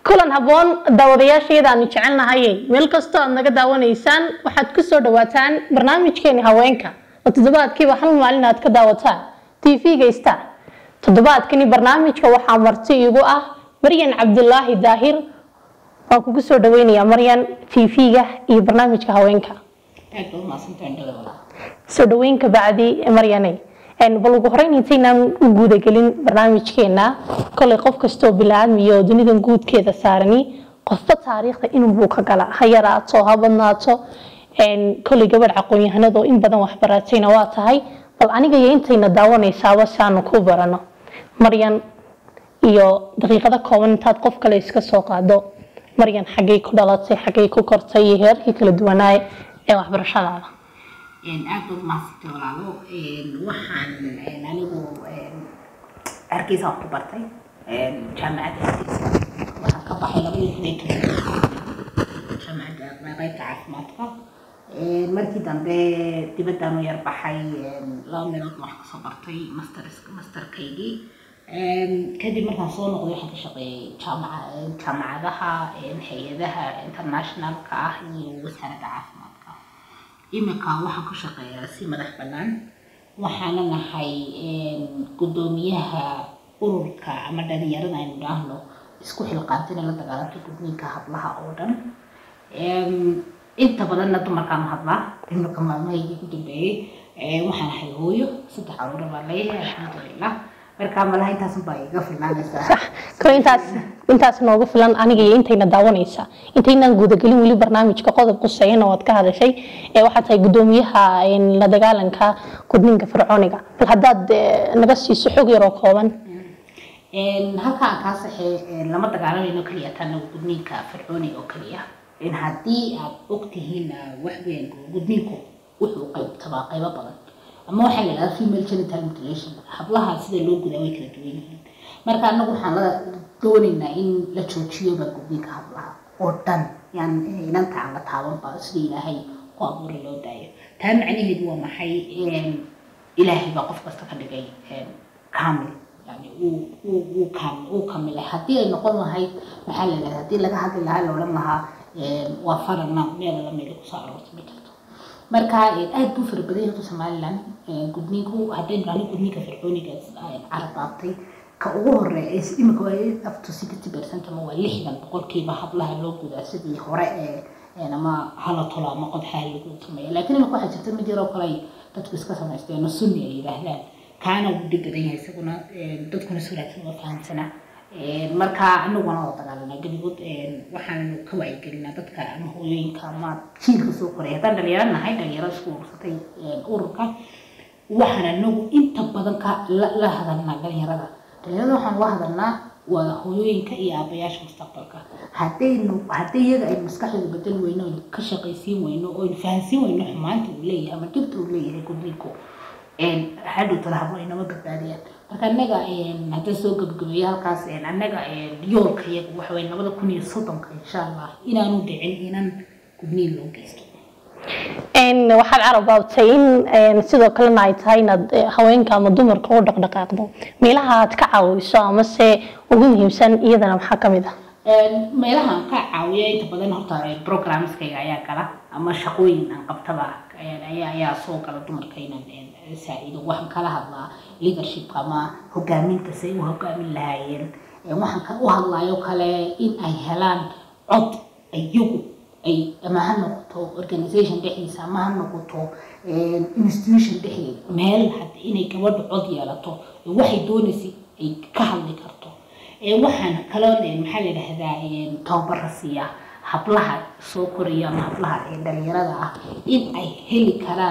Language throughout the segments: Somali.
kulan habboon daawadayaashayada aanu jecelnahaye meel kastoo aad naga daawanaysaan waxaad ku soo dhawaataan barnaamijkeeni haweenka oo toddobaadkiiba hal maalin aad ka daawataan tv-ga star toddobaadkani barnaamijka waxaa marti igu ah maryan cabdulaahi daahir waan kugu soo dhaweynayaa maryan tv-ga iyo barnaamijka haweenka soo dhaweynka bacdi maryaney bal ugu horeyn intaynaan u guudagelin barnaamijkeena kolay qof kastoo bilaadmiyo dunidan guudkeeda saarani qofba taariikhda inunbuu ka gala ha yaraato ha badnaato kolay gabadh aqoon-yahanadoo in badan waxbaratayna waa tahay bal aniga iyo intayna daawanaysaaba si aanu ku barano maryan iyo daqiiqado kooban intaad qof kale iska soo qaado maryan xaggay ku dhalatay xaggay ku kortay iyo heerarkii kala duwanaaye ee waxbarashadaada aad baad mahadsantay walaalo waxaan anigu hargeysa wax ku bartay jaamacadda hargeysa waxaan ka baxay labadii kun iyo toban jaamacadda qaybta caafimaadka markii dambe dibaddaanu yar baxay laba meelood wax kasoo bartay master masterkaygii kadib markaan soo noqday waxaan ka shaqeeyay jaamaca jaamacadaha hay-adaha internationalka ah iyo wasaaradda caafimaadka imika waxaan ku shaqeeyaa si madax bannaan waxaana nahay guddoomiyaha ururka ama dhalinyarada aynu dhaahno isku xilqaantina la dagaalanta gudniinka hablaha oo dhan inta badanna dumarkaanu hadlaa imika maalmahaygii ku dambeeyey waxaan ahay hooyo saddex caruura baan leeyahay alxamdulilah markaa malaha intaasun baa iga filnaanaysaa kale intaas intaas noogu filan aniga iyo intayna daawanaysa intaynaan guudagelin weli barnaamijka qodob quseeyana waad ka hadashay ee waxaad tahay guddoomiyaha la dagaalanka gudniinka fircooniga bal haddaad naga siiso xog yaroo kooban halkaan kaa saxee lama dagaalamayno keliya tana gudniinka fircooniga oo keliya haddii aad ogtihiin waxweyn gudniinku wuxuu qaybtabaa qaybo badan ama waxaa la yidhahdaa female genital mutilation hablaha sida loo gudaa way kala duwan yihiin marka anagu waxaan la doonaynaa in la joojiyoba gudniinka hablaha oo dhan yaan inanta aan la taabanba sida ilaahay ku abuuray loo daayo taa macnaheedu waa maxay ilaahay baa qof kasta ka dhigay kaamil yani uu uu kamilay haddii ay noqon lahayd maxaa la yidhahdaa haddii laga hadli lahaa la odhan lahaa waa farana meel la meel kusoo aroorta ma jirto marka aad buu fara badan yahay somaliland gudniinku haddaynu dhahno gudniinka fircooniga carabaabtay ka ugu horeeya imika waa up to sixty percent ama waa lixdan boqolkiiba hablaha loo gudaa sidii hore ee ama hala tolo ama qodxaha lagu sameeya laakiin imika waxaa jirta mid yaroo kale ay dadku iska samaysteen sunni ay yidhaahdaan kaana wuu dhib badan yahay isaguna dadkuna si wanaagsan uma fahamsanaa marka anaguna oo dagaalanaa geligood waxaanu ka wacyigelinaa dadka ama hooyooyinka ama jiilka soo koray haddaan dhalinyaro nahay dhalinyaro isku urursatay ururka waxaan anagu inta badan ka la hadalnaa dhalinyarada dhalinyarada waxaan la hadalnaa waa hooyooyinka iyo aabayaasha mustaqbalka haddaynu haddii iyaga aynu maskaxdooda bedel weyno aynu ka shaqaysiin weyno oo aynu fahansiin weyno xumaanta uu leeyahay ama dhibta uu leeyahay gudniinku hadhow tala hablo inama badbaadiyaan marka annaga haddaan soo gabagabeeyo halkaas annaga yoolka iyagu waxa weye labada kun iyo soddonka insha allah inaanu dhicin inan gudniin loo geysto waxaad carabaabtay in sidoo kalena ay tahay inaad haweenka ama dumarka u dhaqdhaqaaqdo meelaha aad ka caawiso amase ugu muhiimsan iyadana maxaa kamid ah meelaha aan ka caawiyo inta badan horta programskayga ayaa gala ama shaqooyin aan qabtaba ayaa ayaa soo gala dumarka inaan saaciido waxaan kala hadlaa leadershipka ama hogaaminta say u hogaamin lahaayeen waxaan u hadlayo kale in ay helaan cod iyagu ay ama ha noqoto organization dhexdiisa ama ha noqoto institution dhexdeeda meel inay gabadhu cod yeelato waxay doonaysay ay ka hadli karto waxaan kaloo maxaa la yidhahdaa tababara siiya hablaha soo koraya ama hablaha dhalinyarada ah in ay heli karaan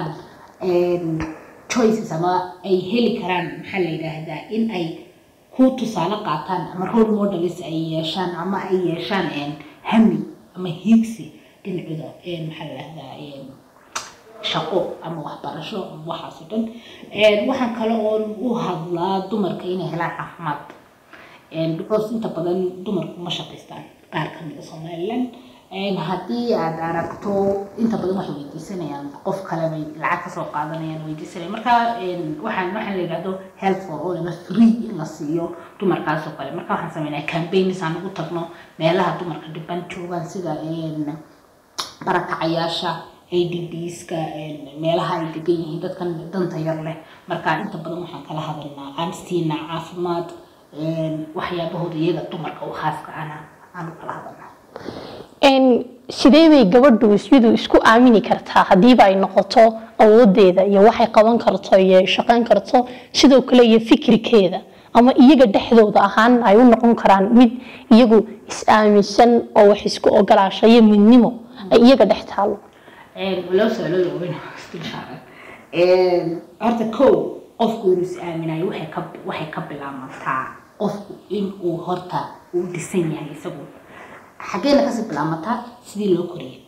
choices ama ay heli karaan maxaa la yidhaahdaa in ay ku tusaale qaataan ama role models ay yeeshaan ama ay yeeshaan hami ama hiigsi dhinacooda maxaa la yidhahdaa shaqo ama waxbarasho ama waxaas oo dhan waxaan kale oon u hadlaa dumarka inay helaan caafimaad because inta badan dumarku ma shaqaystaan qaar kamid a somaliland Een, haddii aad aragto inta badan waxay weydiisanayaan qof kale bay lacag kasoo qaadanayaan weydiisanayaan marka een, waxaan waxaan la yidhahdo health for all ama free in la siiyo dumarkaas oo kale marka waxaan sameynaa campaigns aan ugu tagno meelaha dumarka dhiban joogaan sida een, barakacayaasha adbska meelaha ay degan yihiin dadkan danta yar leh marka inta badan waxaan kala hadalnaa aan siinaa caafimaad een, waxyaabahooda iyaga dumarka u khaaska ana aan u kala hadalnaa Een, sidee bay gabadhu iyadu isku aamini kartaa hadiiba ay noqoto awoodeeda iyo waxay qaban karto iyo shaqayn karto sidoo kale iyo fikirkeeda ama iyaga dhexdooda ahaan ay u noqon karaan mid iyagu is-aaminsan oo wax isku ogolaasha iyo midnimo ay iyaga dhex taalo loo su-aalooda waaweyn isdul saaran horta kow qofku inuu is aaminayo waxay ka waxay ka bilaabantaa qofku inuu horta uu dhisan yahay isagu xaggeena kasii bilaamataa sidii loo koriyay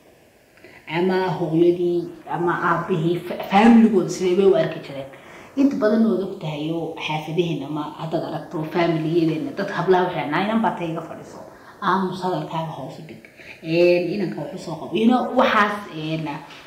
ama hooyadii ama aabihii fa- faamiligooda sidee bay u arki jireen inta badan ood og tahay oo xaafadaheena ama haddaad aragto faamiliyadeena dad hablaha waxay naa inan baa tayga fadhiso aamus hadalkaaga hoosu dhig inanka waxu soo qabo ino waxaas een,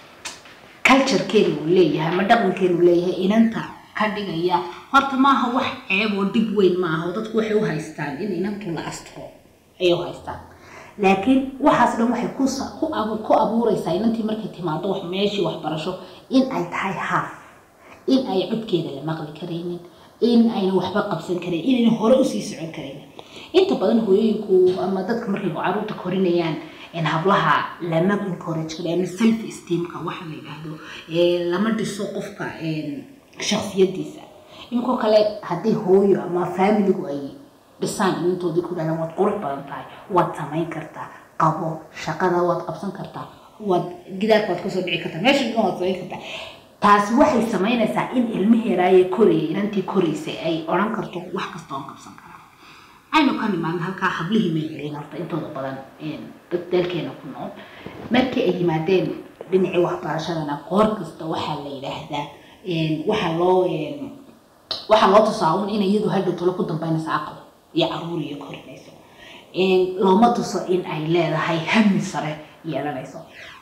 culturekeenu uu leeyahay ama dhaqankeenu uu leeyahay inanta ka dhigaya horta maaha wax ceeb oo dhib weyn maaha oo dadku waxay u haystaan in inantu la astro ayay u haystaan laakiin waxaas dhan waxay ku sa- ku abu- ku abuureysaa inantii markay timaado wax meeshii waxbarasho in ay tahay haaf in ay codkeeda la maqli karaynin in ayna waxba qabsan karayn inayna hore usii socon karaynin inta badan hooyooyinku ama dadka markay caruurta korinayaan in hablaha lama encourage kara ama self esteemka waxa la yidhaahdo ee lama dhiso qofka een, shakhsiyadiisa inkoo kale haddii hooyo ama faamiligu ay dhisaan inantoodii ku dhahdaan waad qurux badan tahay waad samayn kartaa qabo shaqada waad qabsan kartaa waad gidaarka waad kasoo dhici kartaa meesha dhigan waad samayn kartaa taasi waxay samaynaysaa in ilmaheeraaye korayay inantii koraysay ay odhan karto wax kasta oon qabsan karaa aynu ka nimaadna halkaa hablihii may helin horta intooda badan een, dad dalkeena ku nool markii ay yimaadeen dhinacii waxbarashadana qoor kasta waxaa la yidhaahdaa een, waxaa loo een, waxaa loo tusaa un in iyadu hadhow tolo ku dambaynaysa aqal iyo caruur iyo korinayso Een, looma tuso in ay leedahay hami sare yeelanayso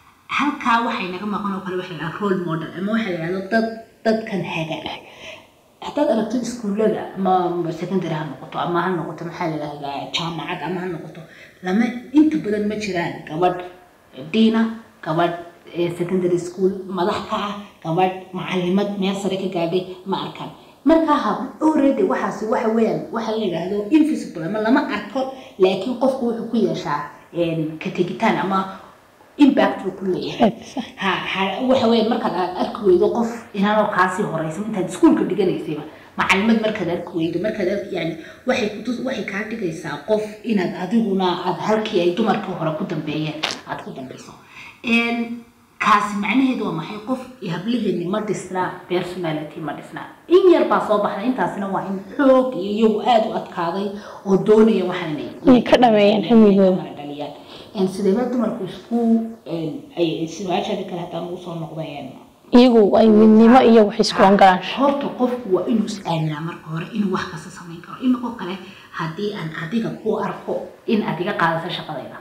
halkaa waxay naga maqan oo kale waxa la yidhaha role model ama waxa la yidhahdo dad dadkan haga ah haddaad aragto iskuullada ama secondary ha noqoto ama ha noqoto maxaa la yidhahdaa jaamacad ama ha noqoto lama inta badan ma jiraan gabadh diina gabadh eh, secondary school madax ka ah gabadh macalimad meel sare ka gaadhay ma arkaan markaa hab already waxaasi waxa weeyaan waxa la yidhaahdo invisible ama lama arko laakiin qofku wuxuu ku yeeshaa een, ka tegitaan ama impact buu ku leeyahay ha ha waxa weeyaan markaad aad arki weydo qof inaanoo kaasii horeysa intaad iskuulka dhiganaysayba macalimad markaad arki weydo markaad arki yani waxay kutus waxay kaa dhigaysaa qof inaad adiguna aad halkii ay dumarkii hore ku dambeeyeen aad ku dambeyso Een, kaasi macnaheedu waa maxay qof hablaheeni ma dhisnaa personality ma dhisnaa in yar baa soo baxday intaasina waa in xoog iyo iyagu aada u adkaaday oo doonaya waxaan inay Inay ka dhameeyaan hamigooda. Ay dhaliyaan Een, sideeba dumarku isku een, ay siwaashadi kale haddaan ugu soo noqdeen iyagu ay midnimo iyo wax isku ogolaansho horta qofku waa inuu is aaminaa marka hore inuu wax kasta samayn karo imikoo kale haddii aan adiga ku arko in aad iga qaadato shaqadayda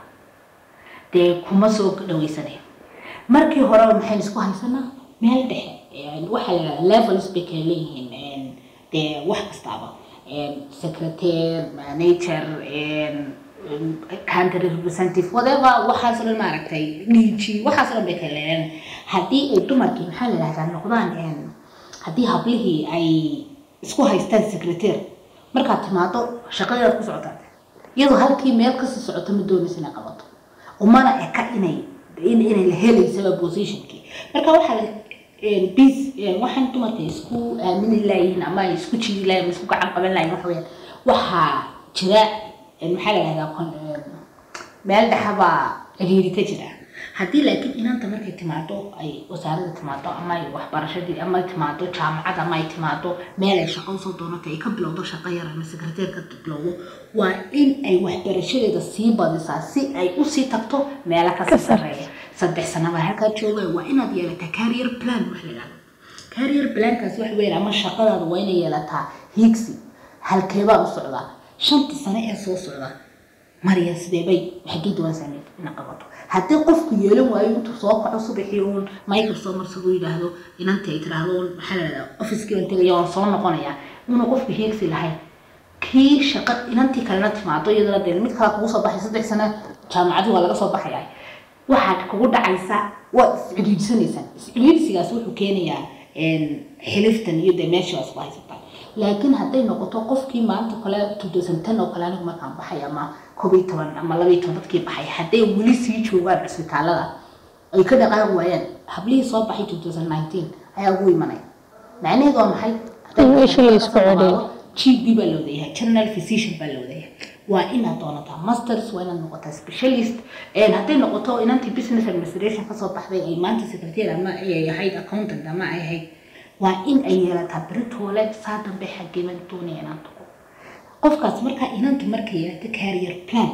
dee kuma soo dhaweysanayo markii horeba maxaynu isku haysanaa meel dhexe Een, waxaa la yidhahdaa levels bay kala leeyihiin Een, dee wax kastaaba Een, secretary manager een, een, country representative whatever waxaas oo dhan maaragtay dg waxaas oo dhan bay kala leeyihiin haddii ay dumarkii maxaa la yidhahdaa noqdaan een, haddii hablihii ay isku haystaan secretary markaad timaado shaqadeedaad ku socotaa iyadoo halkii meel kasii socoto ma doonaysa inay qabato umana eka inay in inay la helaysaba positionkii marka waxaa la een, bis een, waxaan dumarka isku aamini laayihiin ama ay isku jiri laayihin ama isku gacan qaban laayihin waxa weeyaan waxaa jira een, maxaa la yidhahdaa kon- een, meel dhexabaa ciriiri ka jira haddii laakiin inanta markay timaado ay wasaaradda timaado ama ay waxbarashadii ama ay timaado jaamacad ama ay timaado meel ay shaqo usoo doonato ay ka bilowdo shaqo yar ama sekreteer ka bilowdo waa in ay waxbarashadeeda sii badisaa si ay usii tagto meelo kasii sarreeya saddex sano baa halkaa jooga waa inaad yeelataa career plan wax la yidhahdo career plankaas wax weyn ama shaqadaada waa inay yeelataa higsi halkeebaa u socdaa shantii sano ee soo socda marya sidee bay xaggee doonaysaa ina qabato haddii qofku yeelan waayo intuu soo kaco subaxii uun mayka soo marsaduu yidhaahdo inantii ay tiraahdo uun maxaa la yidhahdaa ofiskii baan tegaya waan soo noqonayaa inuu qofku heegsi lahayn kii shaqa inantii kalena timaado iyadana dee mid kale kugu soo baxay saddex sano jaamacadii waa laga soo baxayaa waxaad kugu dhacaysa waa isciriirsanaysaan isciriirsigaas wuxuu keenayaa xiliftan iyo dee meeshii waa isku haysataan laakiin hadday noqoto qofkii maanta kale two thousand ten oo kale anigu markaan baxay ama koob iyo toban ama laba iyo toban dadkii baxay hadday weli sii joogaan cisbitaalada ay ka dhaqaaqi waayaan hablihii soo baxay two thousand nineteen ayaa ugu imanaya macnaheedu waa maxay In meeshii la isku celiyo. GP baa la wadayahay general physician baa la wadayahay waa inaad doonataa masters waa inaad noqotaa specialist een hadday noqoto inantii business administration kasoo baxday ay maanta secretary ama ay ahayd accountant ama ay ahayd waa in ay yeelataa beritoole saa dambe xageeban doonaya inaan tago qofkaas markaa inanta markay yeelata career plan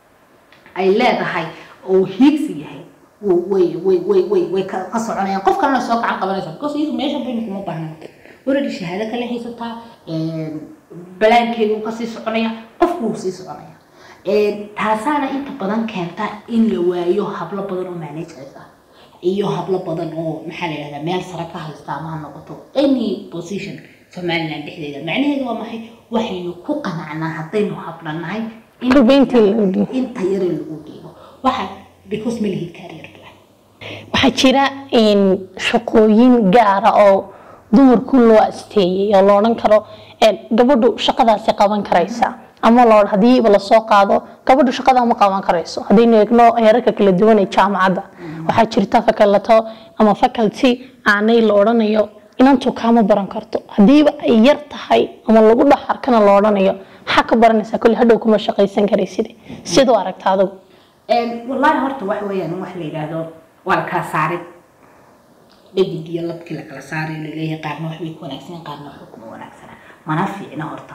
ay leedahay oo hiigsi yahay w- way way way way way ka ka soconayaan qof kalena soo gacan qabanaysa because iyadu meesha baynu kuma baahna already shahaado kale haysataa balaankeedu wuu kasii soconaya qofku wuu sii soconaya taasaana inta badan keenta in la waayo hablo badan oo managers ah iyo hablo badan oo maxaa la yidhahdaa meel sare ka haysta ama ha noqoto any position somaliland dhexdeeda macnaheedu waa maxay waxaynu ku qanacnaa haddaynu hablannahay in Rubayntii lagu dhigo. inta yare lagu dhiibo waxa because ma lihid career plan waxaa jira in shaqooyin gaara oo dumarku loo asteeyey oo la odhan karo een, gabadhu shaqadaasi qaban karaysa ama loo hadiiba lasoo qaado gabadhu shaqada ma qaban karayso haddaynu eegno heerarka kala duwan ee jaamacadda waxaa jirta fakalato ama faculty aanay la odhanayo inantu kaama baran karto hadiiba ay yar tahay ama lagu dhex arkana la odhanayo maxaa ka baranaysaa kolli hadhow kuma shaqaysan karaysid siduu aragta adigu wallaahi horta wax weeyaan wax la yidhaahdo waa la kala saarid dhadig iyo labkii la kala saaray laleeyahay qaarna wax bay ku wanaagsaneen qaarna waxba kuma wanaagsana mana fiicna horta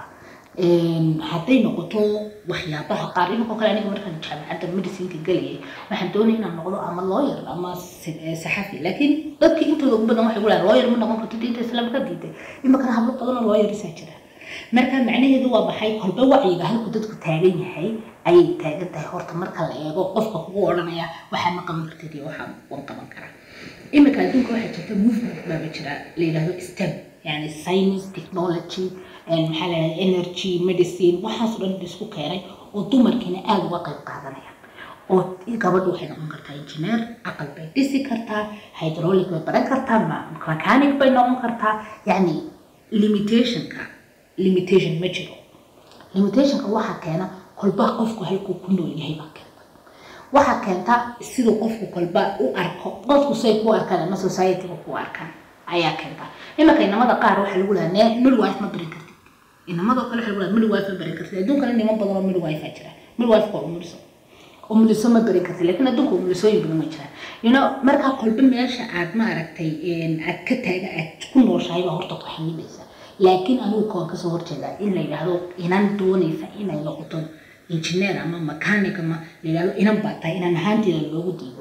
hadday noqoto waxyaabaha qaar iminko kale aniga markaan jaamacadda medicinka gelayay waxaan doonaya inaan noqdo ama lawyer ama si- eh, saxafi laakiin dadka intooda ugu badan waxay gulahay lawyer ma noqon karto diinta islaamka diiday iminkana hablo badan oo lawyersaa jira marka macnaheedu waa maxay kolba wacyiga halku dadku taagan yahay ayay taagan tahay horta marka la eego qofka kugu odhanaya waxaa ma qaban kartid iyo waxaa wan qaban karaa iminka adduunka waxaa jirta movement baaba jira la yidhaahdo stem yani science technology and maxaa la yidhahda energy medicine waxaasoo dhan isku keenay oo dumarkiina aada uga qayb qaadanayaan oo gabadhu waxay noqon kartaa engineer aqal bay dhisi kartaa hydraulic bay baran kartaa ma- mechanic bay noqon kartaa yani limitationka limitation ma jiro limitationka waxaa keena kolba qofku halkuu ku nool yahay baa keenta waxaa keenta siduu qofku kolba u arko dadku say ku arkaan ama societyga ku arkaan ayaa keenta imanka inamada qaar waxaa lagu lahaa "Nee, midwife ma barin kartid inamadoo kale waxaa lagu lahaa midwife ma barin kartid adduunkana niman badan oo midwife aa jira midwife waa umuliso umuliso ma barin kartid laakiin adduunka umulisooyin badan way jiraan you know markaa kolba meesha aad ma aragtay aad ka taaga aad ku nooshahay baa horta ku xamilaysa laakiin anigu kawaan kasoo horjeedaa in la yidhaahdo inan doonaysa inay noqoto engineer ama mechanic ama la yidhahdo inan baa tahay inan ahaanteeda loogu diido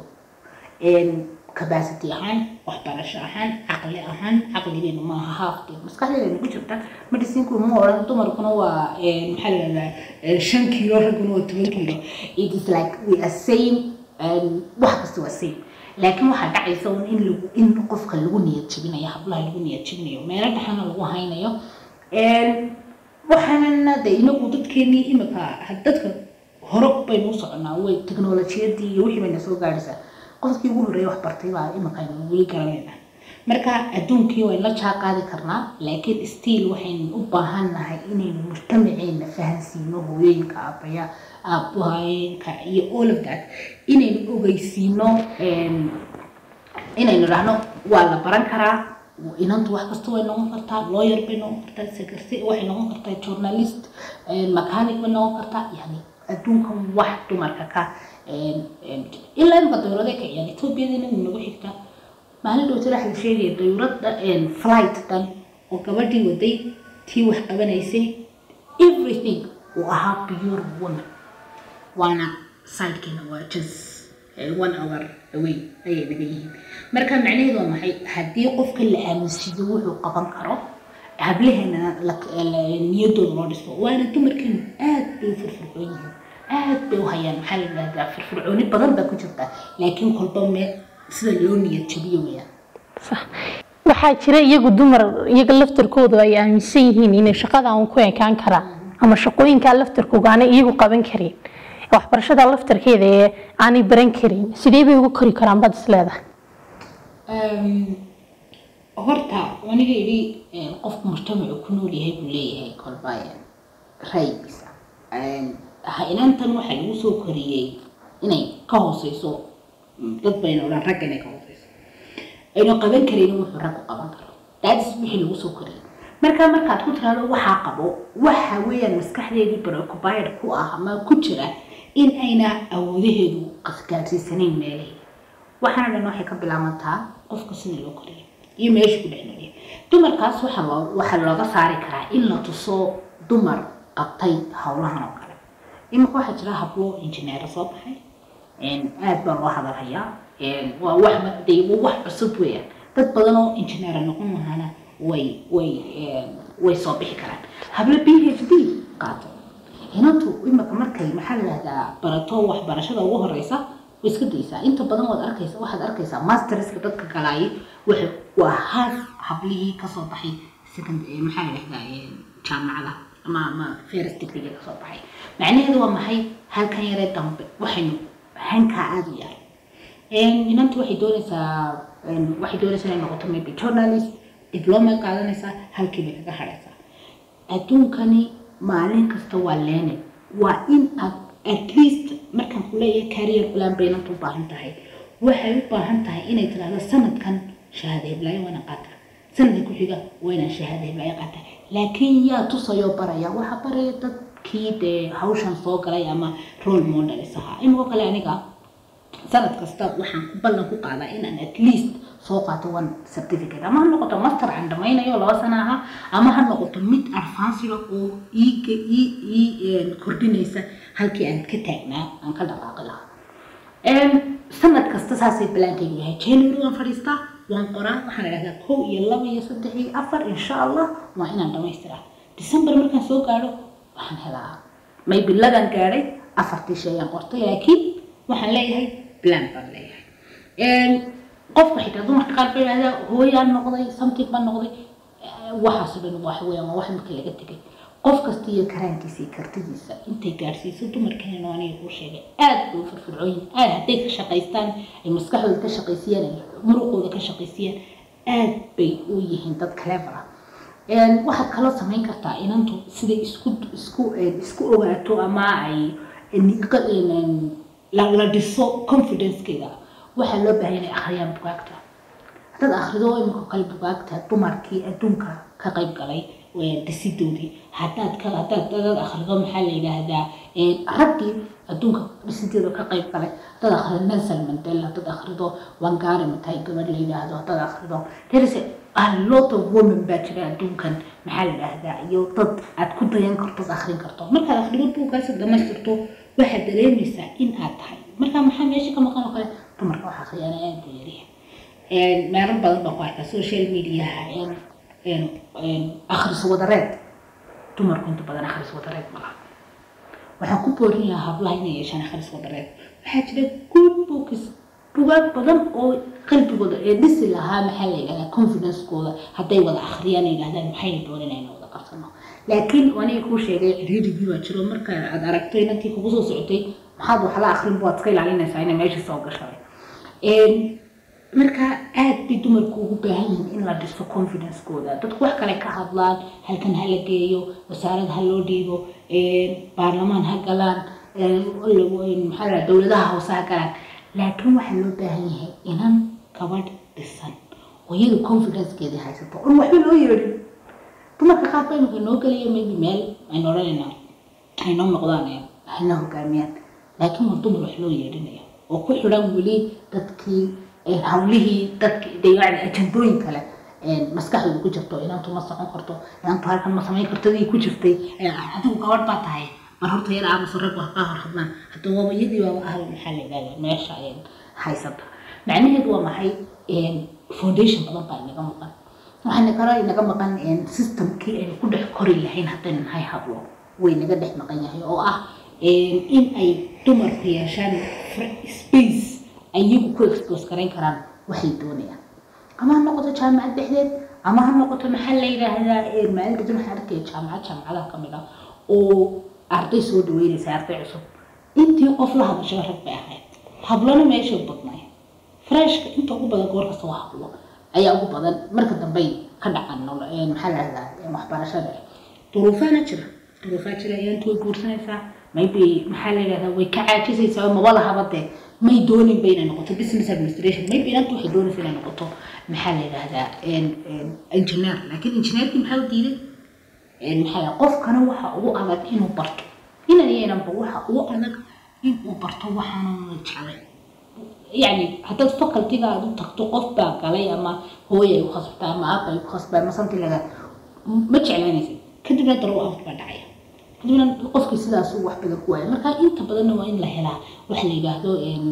capacity ahaan waxbarasho ahaan caqli ahaan caqligeenu maaha haafkeed maskaxdeeda ku jirta medicinku ma odhan dumarkuna waa maxaa la yidhahdaa shan kiilo ragguna waa toban kiilo it is like we are same wax kasta waa same laakiin waxaa dhacaysa un in lagu in qofka lagu niyad jebinayo hablaha lagu niyad jebinayo meelo dhexana lagu haynayo waxaana de inagu dadkeenii imika dadka hore baynu u soconaa way teknolojiyadii iyo wixii bayna soo gaadhaysaa qofkii ugu horreeyay wax bartay baa imika aynu weli garanayna marka adduunkii waynu la jaa qaadi karnaa laakiin stiil waxaynu u baahan nahay inaynu mujtamaceena fahansiino hooyooyinka aabaya aabahooyinka iyo all of that inaynu ogeysiino inaynu dhahno waa la baran karaa inantu wax kasta way noqon kartaa lawyer bay noqon kartaa secretary waxay noqon kartaa journalist mechanic bay noqon kartaa yani adduunka wax dumarka ka ilaa imka dawlada ka ciyaan etoobiyadina nagu xigta maalin dhowta waxaa la sheegaya dawladda flight dhan oo gabadhii waday tii wax qabanaysay everything uu ahaa pure woman waana sidekeena waa just one hour away ayay naga yihiin marka macnaheedu waa maxay haddii qofka la aaminsiiyo wuxuu qaban karo hablaheena niyadooda loo dhiso waana dumarkeenu aad bay u firfircoon yihiin aad bay u hayaan maxaa la yidhahdaa firfircooni badan baa ku jirta laakiin kolba mee sida loo niyad jabiyo weyaan Sax. waxaa jira iyagu dumar iyaga laftarkoodu ay aaminsan yihiin inay shaqada aan ku ekaan karaan ama shaqooyinkaa laftarkooga aanay iyagu qaban karin waxbarashada laftarkeeda ee aanay baran karin sidee bay uga kori karaan baad is leedahay horta aniga idhi qofku mujtamacu ku nool yahay buu leeyahay kolba ra'yigiisa inantan waxaa lagu soo koriyey inay ka hooseyso dad bayna odhan ragga inay ka hooseyso aynu qaban karaynin wuxuu raggu qaban karo daadis wixii lagu soo koriyey marka markaad ku tiraahdo waxaa qabo waxa weeyaan maskaxdeedii preoccupied ku ah ama ku jira in ayna awoodaheedu gaadhsiisanayn meelihii waxaana dhan waxay ka bilaabantaa qofka sida loo koriyo iyo meesha ku dhex noolyahay dumarkaas waxaa loo waxaa looga saari karaa in la tuso dumar qabtay howlahan oo kale iminka waxaa jira hablo injineero soo baxay aad baa loo hadalhayaa waa wax de waa wax cusub weeyaan dad badan oo injineera noqon lahaana way way way soo bixi karaan hablo b h d qaato inantu imika markay maxaa la yidhahdaa barato waxbarashada ugu horeysa way iska daysaa inta badan waad arkaysa waxaad arkaysaa masterska dadka galaayay waxa waa hal hablihii kasoo baxay second maxaa la yidhahdaa jaamacada ama ama first degree kasoo baxay macnaheedu waa maxay halkan yaree dambe waxaynu hankaa aada u yahay inantu waxay doonaysaa waxay doonaysaa inay noqoto maybe journalist diploma qaadanaysaa halkii bay kaga hadhaysaa adduunkani maalin kasta waa leene waa in aad at least markaan ku leeyahay career plan bay inantu u baahan tahay waxay u baahan tahay inay tidhaahdo sanadkan shahaada heblaayo waana qaata sanadka ku xiga waynaan shahaada heblaayo qaata laakiin yaa tusayoo baraya waxaa baraya dadkii dee hawshan soo galay ama role models ahaa imikoo kale aniga sanad kasta waxaan ku ballan ku qaadaa inaan at least soo qaato one certificate ama ha noqoto master aan dhamaynayo laba sana aha ama ha noqoto mid advancega oo iiga ii ii kordhinaysa halkii aan ka taagnaa aan ka dhaqaaqi lahaa sanad kasta saasay balaankaygu yahay january waan fadhiistaa waan qoraa waxaan idhahdaa kow iyo laba iyo saddex iyo afar insha allah waa inaan dhamaystiraa december markaan soo gaadho waxaan helaa maybe lagan gaadhay afartii shay aan qortay laakiin waxaan leeyahay plan baan leeyahay qofka xitaa dumarka qaar bay yidhahdaa hooyaan noqday something baan noqday waxaasoo dhan waxa weeyaan waa wax marka laga tegay qof kasta iyo karaankiisa iyo kartidiisa intay gaadhsiiso dumarkeena aniga kuu sheegay aad bay u firfircooyin aad hadday ka shaqaystaan ay maskaxdooda ka shaqaysiyaan ay muruqooda ka shaqaysiyaan aad bay u yihiin dad clever ah waxaad kaloo samayn kartaa inantu siday isku isku isku ogaato ama ay la dhiso confidencekeeda waxaa loo baahan inay akhriyaan bugaagta haddaad akhrido imika kale bugaagta dumarkii adduunka ka qayb galay dhisidoodii haddaad ka haddaad dadaad akhrido maxaa la yidhaahdaa raggii adduunka dhisideeda ka qayb galay haddaad akhrido nelson mandela haddaad akhrido wangari matai gabadh la yidhaahdo haddaad akhrido there is a lot of women baa jira adduunkan maxaa la yidhaahdaa iyo dad aad ku dayan karto ad akhrin karto markaad akhrido buuggaas dhamaystirto waxaad dareemaysaa in aad tahay marka maxaa meesha ka maqan oo kale dumarka wax akhriyana aad buu yaryahay meelo badan baan ku arkaa social mediaha akhris wadareed dumarku inta badan akhris wadareed ma laha waxaan ku boorin lahaa hablaha inay yeeshaan akhris wadareed waxaa jira good books bugaag badan oo qalbigooda ee dhisi lahaa maxaa la yidhahdaa confidencekooda hadday wada akhriyaan yidhahdaan maxayna doonin ayna wada qabsano laakiin aniga kuu sheegay cidhiidhigii waa jiro marka aad aragto inantii kugu soo socotay maxaad wax la akrin baad iska ilaalinaysaa inay meesha soo gashay marka aad bay dumarku ugu baahan yihiin in la dhiso confidencekooda dadku wax kale ka hadlaan halkan ha la geeyo wasaarad ha loo dhiibo baarlamaan ha galaan maxaa la dowladaha hoose ha galaan laakiin waxaa loo baahan yahay inan gabadh dhisan oo iyadu confidencekeedii haysato on waxba loo yeedhin dumarka qaar baa imika noo gelaya maybe meel aynu odhanaynaa aynoo noqdaan hayna hogaamiyaan laakiin waa dumar wax loo yeedhinaya oo ku xidhan weli dadkii hawlihii dadki yani ajandooyin kale maskaxdooda ku jirto inantu ma socon karto inantu halkan ma samayn karto dii ku jirtay adigu gabadh baa tahay mar horta yar aamuso rag wax kaa hor hadlaan hadda waaba iyadii baaba ahal maxaa la yidhahdaa meesha haysata macnaheedu waa maxay foundation badan baa inaga maqan waxaana kale inaga maqan systemkii aynu ku dhex kori lahayn haddaynu nahay hablo way naga dhex maqan yahay oo ah in ay dumarku yeeshaan space ayagu ku expose garayn karaan waxay doonayaan ama ha noqoto jaamacad dhexdeed ama ha noqoto maxaa la yidhaahdaa maalin dadin waxaan arkaya jaamacad jaamacadaha ka mid ah oo arday soo dhaweynaysa arday cusub intii qof la hadashaba rag bay ahayd hablana meeshay badnay freshka inta ugu badan goor kasta waa hablo ayaa ugu badan marka dambey ka dhacan maxaa la yidhahdaa waxbarashada duruufaana jira duruufaa jira ayaantu way guursanaysaa maybe maxaa la yidhahdaa way ka caajisaysaa maba lahaba dee may doonin ba inay noqoto business administration maybe inanta waxay doonaysa inay noqoto maxaa la yidhahdaa engineer laakiin engineerkii maxaa u diiday maxaa la qofkana waxa ugu adag inuu barto inan yeelanba waxa ugu adag inuu barto waxaanuna jeclay yani haddaad facultyga aad u tagto qof baa galay ama hooyay u khasbtaa ama aabay u khasbaa ama something laga ma jeclaanaysid kadibna darow out baa dhacaya kadibna qofkii sidaas wax badan ku waaya marka inta badanna waa in la helaa waxa la yidhaahdo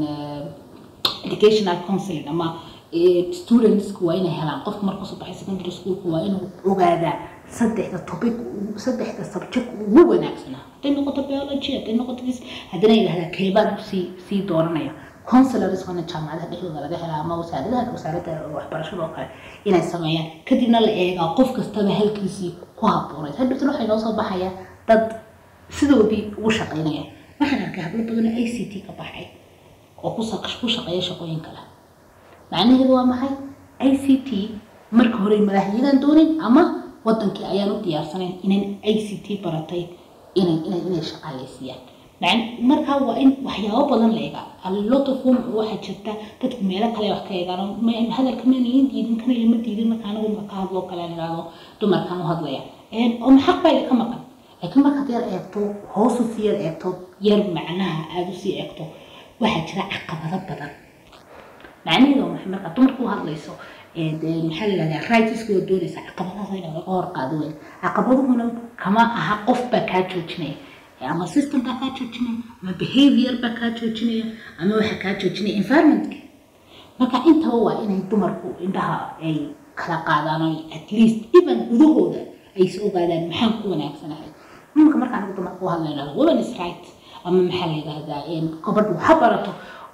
educational counseling ama studentsku waa inay helaan qofka markuu soo baxay secondary schoolku waa inuu ogaadaa saddexda topic saddexda subject ugu wanaagsanaa hadday noqoto biology hadday noqoto this haddana yidhahdaa keebaan sii sii dooranaya counselors waana jaamacadaha dhexdooda laga helaa ama wasaaradaha wasaaradda waxbarashada oo kale inay sameeyaan kadibna la eegaa qof kastaba halkiisii ku habboonayd hadhowtan waxay noo soo baxaya dad sidoodii ugu shaqaynaya waxaan arkay hablo badan oo i c t ka baxay oo ku shaqeeya shaqooyin kale macnaheedu waa maxay i c t marka hore madaxyadan doonin ama wadankii ayaan u diyaarsanayn inay i c t baratay inay inay inay shaqaaleysiiyaan markaa waa in waxyaabo badan la eegaa lot of women waxaa jirta dadku meelo kale wax ka eegaan hadalka maan iin diidin kana lama diidin marka anagu ma ka hadlo kale idhaahdo dumarkan u hadlaya oo maxaq baa idinka maqan laakiin markaad yar eegto hoosu sii yar eegto yar macnaha aada usii eegto waxaa jira caqabado badan macnaheedu waa maxay markaa dumarku u hadlayso maxaa la yidhahdaa rightska waa doonaysa caqabadaas in laga hor qaado weyn caqabaduhuna kama aha qof baa kaa joojinaya ama system baa kaa joojinaya ama behavior baa kaa joojinaya ama waxaa kaa joojinaya environmentka marka intaba waa inay dumarku indhaha ay kala qaadaan oo at least even gudahooda ay is ogaadaan maxaan ku wanaagsanahay nimanka marka anigu dumarka u hadlayna women is right ama maxaa la yidhahdaa gabadhu ha barato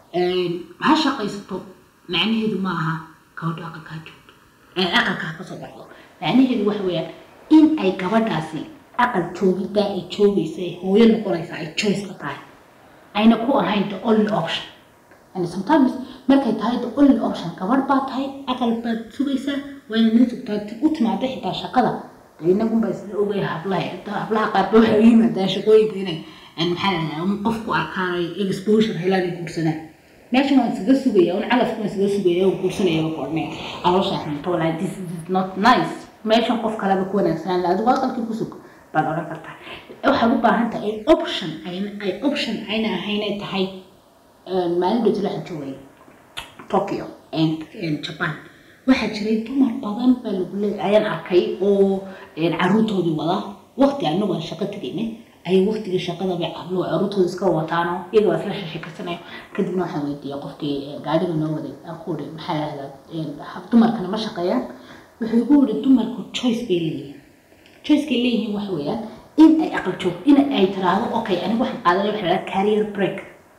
ha shaqaysato macnaheedu ma aha gabadhu aqalka ha joogto aqalka ha kasoo baxdo macnaheedu waxa weeyaan in ay gabadhaasi aqal joogiddaa ay joogaysa ay hooyo noqonaysa ay choice ka tahay ayna ku ahayn the only option and sometimes markay tahay the only option gabadh baa tahay aqal baad sugaysaa waa ina nin sugtaa u timaada xitaa shaqada inagun baa isla ogaya hablaha hablaha qaarba waxay u yimaadaan shaqooyinka inay maxaa la yidhahdaa qof ku arkaan ay exposure helaan ay guursadaan meeshan waan isaga sugaya un calafka waan isaga sugaya oo guursanaya ba koornaya caloosha xunto walaa this is not nice meeshan qof kaleba ku wanaagsanaan la adigu aqalkii ku sug baad odhan kartaa waxaad u baahan tahay option ay option ayna ahayn ay tahay maalin dhowti waxaan joogay tokyo japan waxaa jiray dumar badan baa lagu leeyahay ayaan arkay oo caruurtoodii wada waqti anagu aan shaqo tegaynay ayay waqtigii shaqada bay cablo caruurtooda iska wataano iyaga waa isla sheekaysanaya kadibna waxaan weydiiyey qofkii gaadhiga noo waday aan ku uri maxaa lahahdaa dumarkana ma shaqeeyaan wuxuu igu yiri dumarku choice bay leeyihiin choicekay leeyihiin waxa weeyaan in ay aqal joog in ay tiraahdo okay anigu waxaan qaadanaya waxa la career break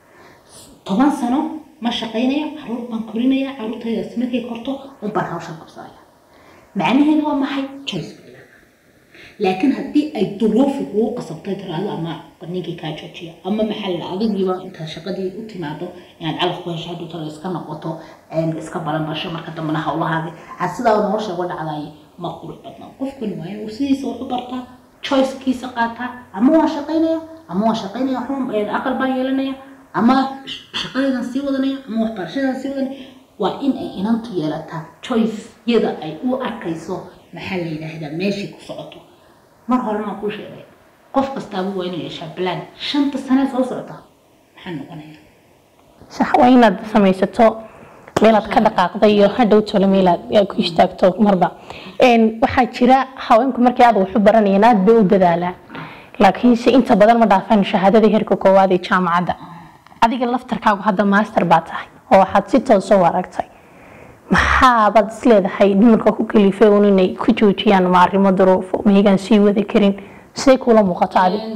toban sano ma shaqaynaya caruur baan korinaya caruurtaydaas markay korto un baan hawshan qabsanaya macnaheedu waa maxay choice bay leedahay laakiin haddii ay duruufi kugu qasabtay tiraahdo ama ninkii kaa joojiya ama maxaa la adigiiba intaad shaqadii u timaado inaad calaf ku hesho haduu talo iska noqoto iska balanbasho marka dambena hawlahaadi aad sidaa nolosha uga dhacdaay ma qurux badna qofkani waa inuu sidiisa wax u bartaa choicekiisa qaataa ama waa shaqaynaya ama waa shaqaynaya aqal baan yeelanaya ama shaqadeedan sii wadanaya ama waxbarashadan sii wadanaya waa in ay inantu yeelataa choice-yada ay u arkayso maxaa la yidhaahdaa meeshii ku socoto mar horena waan kuu sheegay qof kastaaba waa inuu yeeshaa plan shanta sane soo socota maxaa noqonaya sax waa inaad samaysato meelaad ka dhaqaaqda iyo hadhow tole meelaad aad ku istaagto marba waxaa jira haweenku markii aad wax u baranayeen aad bay u dadaalaan laakiinse inta badan ma dhaafaan shahaadada heerka koowaad ee jaamacadda adiga laftarkaagu hadda master baa tahay oo waxaad si toosa u aragtay maxaabaad isleedahay dumarka ku kalifay un inay ku joojiyaan ma arrimo duruufo mahigaan sii wadi karin siday kula muuqato adi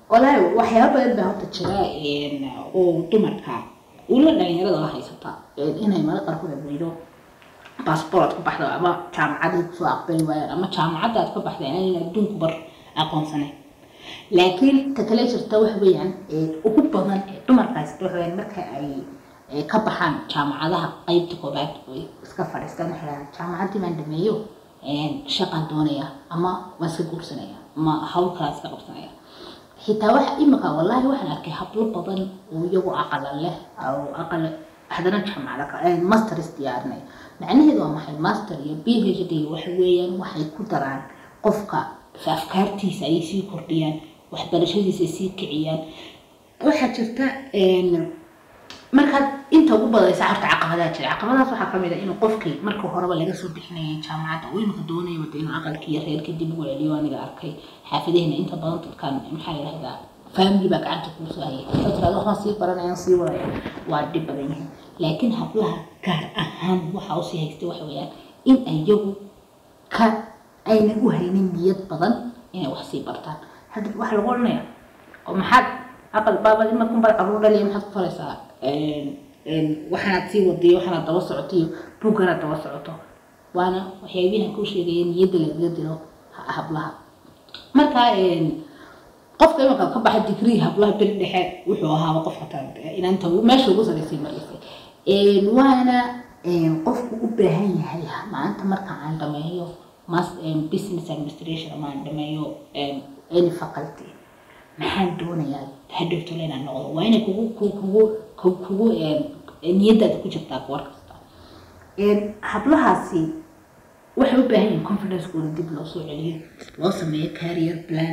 walaahi waxyaaba badan baa horta jira oo dumarka ula dhalinyarada la haysata inay mara qaarkood abrido baasboort ku baxda ama jaamacadii kusoo aqbali waayaan ama jaamacadda aad ka baxda inaan adduunku bar aqoonsanayn laakiin ta kale jirta waxa weeyaan ugu badan ee dumarka haysta waxa weeyaan marka ay ka baxaan jaamacadaha qeybta koobaad ay iska fadhiistaan waxay dhahaan jaamacaddii baan dhameeyo shaqaan doonaya ama waan iska guursanaya ama hawl kalaa iska qabsanaya xitaa waxa imika wallaahi waxaan arkay hablo badan oo iyagu aqala leh oo aqal haddana jaamacada masters diyaarinay macnaheedu waa maxay master iyo b h d waxa weeyaan waxay ku daraan qofka afkaartiisa ayay sii kordhiyaan waxbarashadiisa ay sii kiciyaan waxaa jirta markaad inta ugu badaysa horta caqabadaha jira caqabadahaas waxaa kamid ah inuu qofkii marka horeba laga soo bixinayay jaamacadda uu imika doonaya wada inuu aqalkii iyo reerkii dib ugu celiyo aniga arkay xaafadahena inta badan dadkan maxaa la yidhahdaa family baa gacanta kuu soo hayay dad tirada waxaan sii baranayaan sii wadaya waa dhib badan yihiin laakiin hablaha gaar ahaan waxa usii haystay waxa weeyaan in ayagu ka aynan u haynin niyad badan inay wax sii bartaan hadda waxaa lagu odhanaya oo maxaad aqal baabad imakunbaad caruur dhaliya maxaad ku faraysaa waxaanaad sii wadiyo waxaanaad daba socoto iyo buugganaad daba socoto waana waxyaabihan kuu sheegaya niyadda lagaga dilo hablaha marka qofka imanka ka baxa digrii hablaha beri dhexe wuxuu ahaaba qof hataa inaanta meesha ugu saraysay markaysay waana qofku u baahan yahay maanta marka aan dhameeyo business administration ama aan dhameeyo any faculty maxaan doonayaa hadhowtole inaan noqdo waa inay kugu kugu kugu niyadaada ku jirtaa war kasta hablahaasi waxay u baahan yihiin confidencekooda dib loo soo celiyo loo sameeyo career plan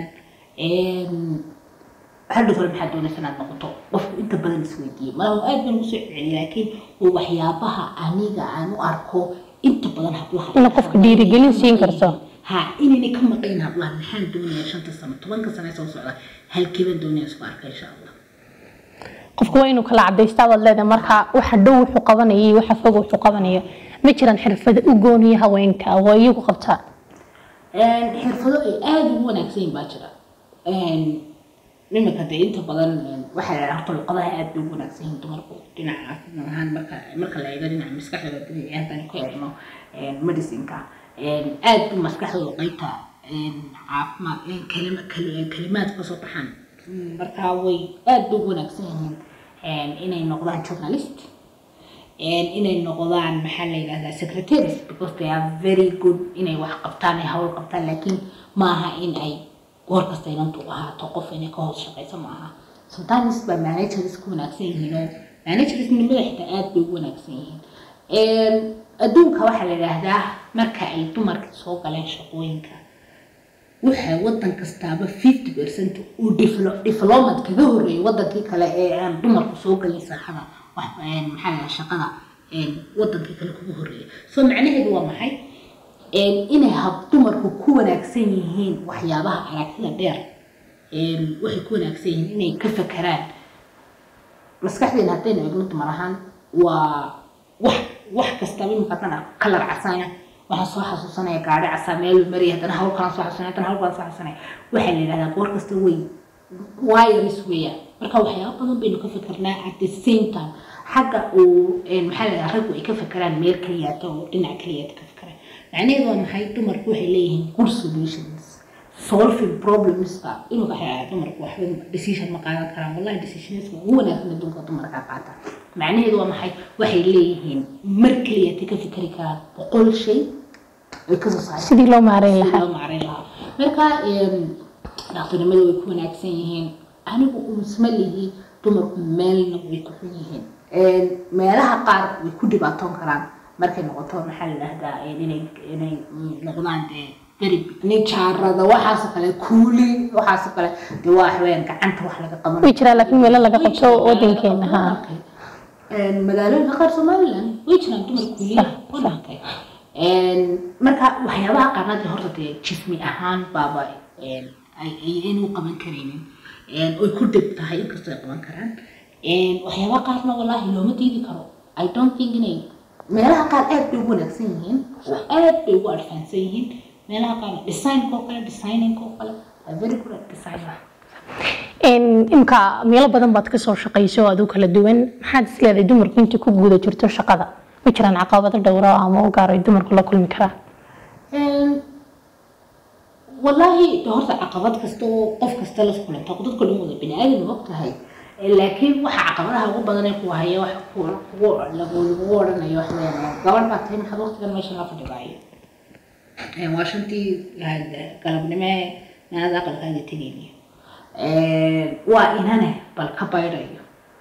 hadhowtole maxaa doonaysa inaad noqoto qofku inta badan isweydiiye malaha aad baan ugu soo celceliya laakiin waa waxyaabaha aniga aan u arko inta badan hablaha ina qofka dhiirigelin siin karto ha inaynay ka maqayn hablaha maxaan doonayaa shanta sano tobanka sano soo socda halkeebaan doonaya isku arka insha allah qofku waa inuu kala cadaystaa baad leedahay marka waxa dhow wuxuu qabanaya iyo waxa fog wuxuu qabanayo ma jiraan xirfado u gooniya haweenka oo iyagu qabtaan xirfado ay aada ugu wanaagsan yihin baa jira iminka dee inta badan waxaa la horta luqadaha aad bay ugu wanaagsan yihiin dumarku dhinaca caafimaad ahaan marka marka la eego dhinaca maskaxdooda dabiiciya haddaan ku eegno medicinka aad bu maskaxdooda qeybta caafimaad kalima kalimaad kasoo baxaan marka way aad bay ugu wanaagsan yihiin inay noqdaan journalist inay noqdaan maxaa la yidhahdaa secretaries because they are very good inay wax qabtaan ay hawl qabtaan laakiin maaha in ay goor kasta inantu ahaato qof inay ka hoos shaqayso ma aha sometimes baa managers ku wanaagsan yihiin oo managersnimada xitaa aad bay ugu wanaagsan yihiin adduunka waxaa la yidhaahdaa marka ay dumarka soo galeen shaqooyinka waxaa wadan kastaaba fifty percent uu development kaga horreeyay wadankii kale ee aan dumarku soo galin saaxada maxaa la shaqada wadankii kale kugu horreeyay so macnaheedu waa maxay inay hab dumarku ku wanaagsan yihiin waxyaabaha aragtida dheer waxay ku wanaagsan yihiin inay ka fakeraan maskaxdeena haddaynu eegno dumar ahaan waa wax wax kastaba imika haddana kalar casaana waxaan soo xasuusanaya gaari casaa meel mariya haddana hawl kalaan soo xasuusanaya haddana hawl kalaan soo xasuusanaya waxaa la yidhahdaa goor kasta way wires weeyaan marka waxyaaba badan baynu ka fikirnaa at the same time xagga uu maxaa la yidhaha raggu ay ka fikiraan meel kaliyaata oo dhinac kaliyaata ka fikiraan macnaheedu waa maxay dumarku waxay leeyihiin good solutions solving problemska inuu waxaa dumarku waxba decision ma qaadan karaan wallahi decisionska ugu wanaagsan adduunka dumarka qaata macnaheedu waa maxay waxay leeyihiin mar kaliyaata ka fikiri karaan boqol shay ay kasoo saaraan sidii loo maareyn sidii lahaa loo maareyn lahaa marka dhaqtarnimada way ku wanaagsan yihiin anigu umusma lihi dumarku meelna way ku xun yihiin meelaha qaar way ku dhibaatoon karaan markay noqoto maxaa la dhahdaa inay inay noqdaan dee beri nijaarada waxaasoo kale kuuli waxaasoo kale dee waa waxweyaan gacanta wax laga qaban way jiraan laakiin meelo laga qabto wadankeena ha magaalooyinka qaar somaliland way jiraan dumar kuuliya wadankay marka waxyaabaha qaarna dee horta dee jismi ahaan baaba ayaynu u qaban karaynin oy ku dhib tahay inkastoo ay qaban karaan waxyaabaha qaarna wallaahi looma diidi karo i don't think inay meelaha qaar aad bay ugu wanaagsan yihiin oo aad bay ugu adfaansan yihiin meelaha qaar designka oo kale designinka oo kale are very good at design imka meelo badan baad kasoo shaqayso oo aad u kala duwan maxaad isleedahay dumarku intii ku guda jirto shaqada ma jiraan caqabado dhowro ama u gaar ay dumarku la kulmi karaan wallaahi de horta caqabad kasta oo qof kasta la kulanta dadka dhan wada bini aadan og tahay laakiin waxa caqabadaha ugu badan ee ku haya wax kugu lagu odhanayo wax leedahay gabadh baa tahay maxaad waqtigan meeshan la fadhigaayo waa shantii galabnimo naada aqalkaaga tegayniyo waa inane bal ka baydhayo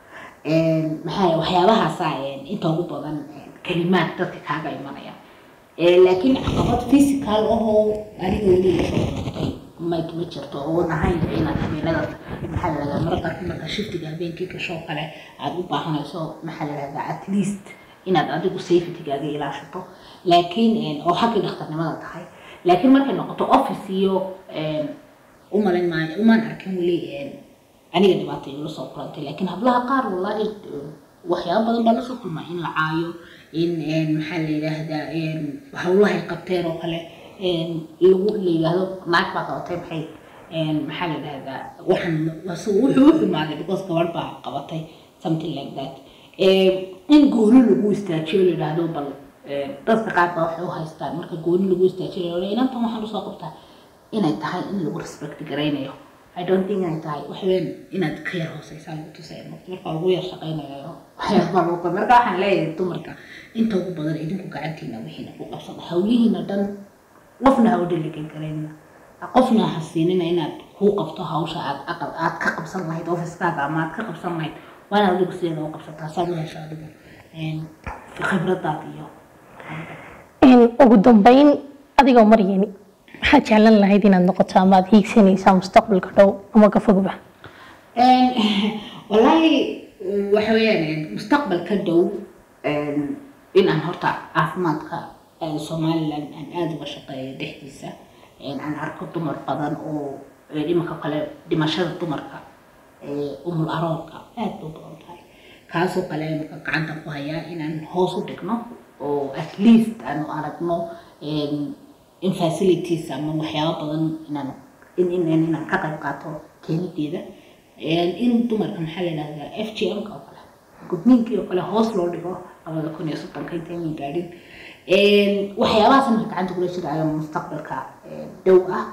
maxaa waxyaabahaasa inta ugu badan kalimaad dadka kaaga imanaya laakiin caqabad physical ahoo aniga weli lasoo noqday ma ma jirto oo nahayn inaad habeenada maxaa la dhahdaa marka qaarkood marka shiftiga habeenkii gashoo kale aad u baahanayso maxaa la dhahdaa at least inaad adigu safetygaaga ilaashato laakiin oo xaggii dhakhtarnimada tahay laakiin markay noqoto office iyo umalin maayo umaan arkin weli aniga dhibaata igula soo kulantay laakiin hablaha qaar wallaahi waxyaaba badan baa lasoo kulmaa in la caayo in maxaa la yidhaahdaa hawlahay qabteen oo kale lagu la yidhaahdo naag baa qabatay maxay maxaa la yidhaahdaa waxaan wuxuu u xumaaday because gabadh baa qabatay something like that in gooni lagu istaajiyo la yidhaahdo bal dadka qaar baa waxay u haystaan marka gooni lagu istaajiyo inantan waxaan usoo qabtaa inay tahay in lagu respect garaynayo I don't think inay tahay waxweyn inaad ka yar hooseysaa lagu tusay marka lagu yar shaqaynayo waxyaaba lagu marka waxaan leeyahay dumarka inta ugu badan idinku gacantiina wixiina ku qabsada hawlihiina dhan qofna ha u dhaligan karayna qofna ha siinina inaad kuu qabto hawsha aad aqal aad ka qabsan lahayd ofiskaaga ama aad ka qabsan lahayd waa inaad adigu sideeda u qabsataa saad u hesho adigu khibradaad iyo ugu dambeyn adigoo maryani maxaad jeclan lahayd inaad noqoto ama aad hiigsanaysaa mustaqbalka dhow ama ka fogba wallaahi waxa weeyaan mustaqbalka dhow in aan horta caafimaadka somaliland aan aada uga shaqeeyo dhexdiisa aan arko dumar badan oo imanka kale dhimashada dumarka umul aroorka aada u badan tahay kaasoo kale imanka gacanta ku hayaa inaan hoos u dhigno oo at least aanu aragno in facilities ama waxyaabo badan inaan in in inaan ka qayb qaato keenideeda in dumarka maxaa la yidhahdaa f g m ka oo kale gudniinkii oo kale hoos loo dhigo labada kun iyo soddonka intaynan gaadhin waxyaabahaas marka gacanta kula jiraayo mustaqbalka dhow ah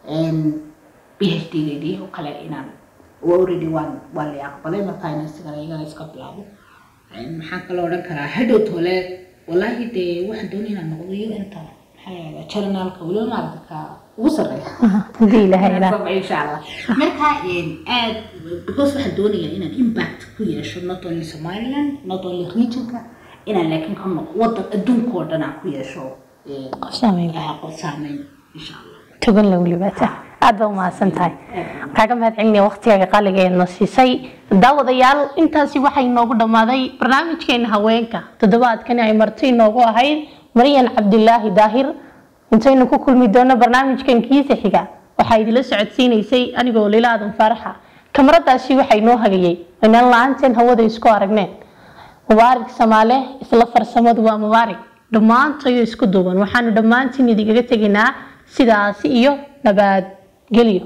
b h d geedii oo kale inaan already waan waa la aqbalay markaa inaan isigana igana iska bilaabo maxaan kaloo odhan karaa hadhow tole wallaahi dee waxaan doonaya inaan noqdo iyo inta jarnaalka weliba maaragta ka ugu sarreeya hadii ilaahayna insha allah marka aad because waxaan doonayaa inaan impact ku yeesho not only somaliland not only regionka inaan laakiin ka noqo wadan adduunka oo dhan aan ku yeesho qof saameyn qof saameyn insha allah togan la welibaata aad baa umahadsan tahay kaaga mahad celinaya waqtigaaga qaaliga ee noo siisay daawadayaal intaasi waxay noogu dhammaaday barnaamijkeena haweenka toddobaadkani ay marti inoogu ahayd maryan cabdilaahi daahir intaynu ku kulmi doono barnaamijkan kiisa xiga waxaa idila socodsiinaysay anigoo lila aadan faaraxa kamaradaasi waxay noo hagayay inaan la-aanteen hawada isku aragneen mubaarig samaale isla farsamadu waa mubaarig dhammaantayo isku duuban waxaanu dhammaantiin idigaga tegaynaa sidaasi iyo nabadgelyo